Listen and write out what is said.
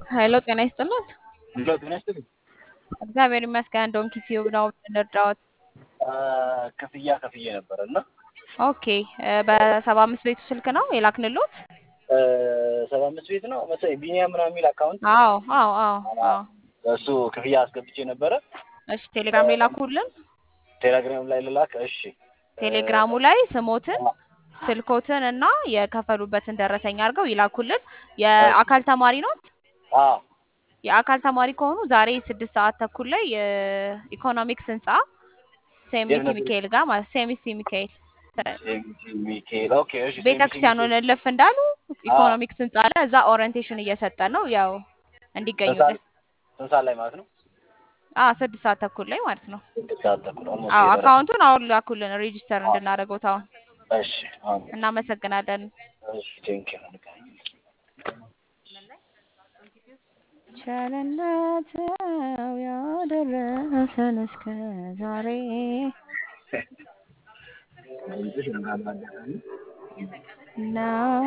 ሄሎ ጤና ይስጥልን። ሄሎ ጤና ይስጥልኝ። እግዚአብሔር ይመስገን። ዶንኪ ቲዩብ ነው የምንረዳዎት? ክፍያ ከፍዬ ነበረ እና ኦኬ በሰባ አምስት ቤቱ ስልክ ነው የላክንሎት? ሰባ አምስት ቤት ነው መሰለኝ ቢኒያም ምናምን የሚል አካውንት አዎ አዎ አዎ አዎ። እሱ ክፍያ አስገብቼ ነበረ። እሺ ቴሌግራም ላይ ላኩልን። ቴሌግራም ላይ ልላክ። እሺ ቴሌግራሙ ላይ ስሞትን ስልኮትን እና የከፈሉበትን ደረሰኝ አድርገው ይላኩልን። የአካል ተማሪ ኖት? አዎ የአካል ተማሪ ከሆኑ ዛሬ ስድስት ሰዓት ተኩል ላይ የኢኮኖሚክስ ህንጻ ሴሚሲ የት ነው? ሚካኤል ጋር ማለት ሴሚሲ ሚካኤል ሚካኤል ኦኬ። እሺ ቤተክርስቲያኑን እልፍ እንዳሉ ኢኮኖሚክስ ህንጻ አለ። እዛ ኦሪየንቴሽን እየሰጠን ነው ያው እንዲገኙልን። ስንት ሰዓት ላይ ማለት ነው? አዎ ስድስት ሰዓት ተኩል ላይ ማለት ነው። ስድስት ሰዓት ተኩል ኦልሞስት አዎ የደረሰ። አካውንቱን አሁን ላኩልን ሬጂስተር እንድናደርገው ታውን። እሺ አሁን እናመሰግናለን። እሺ ቴንኪው ቸርነት ነው ያደረሰን እስከ ዛሬ ነው ነው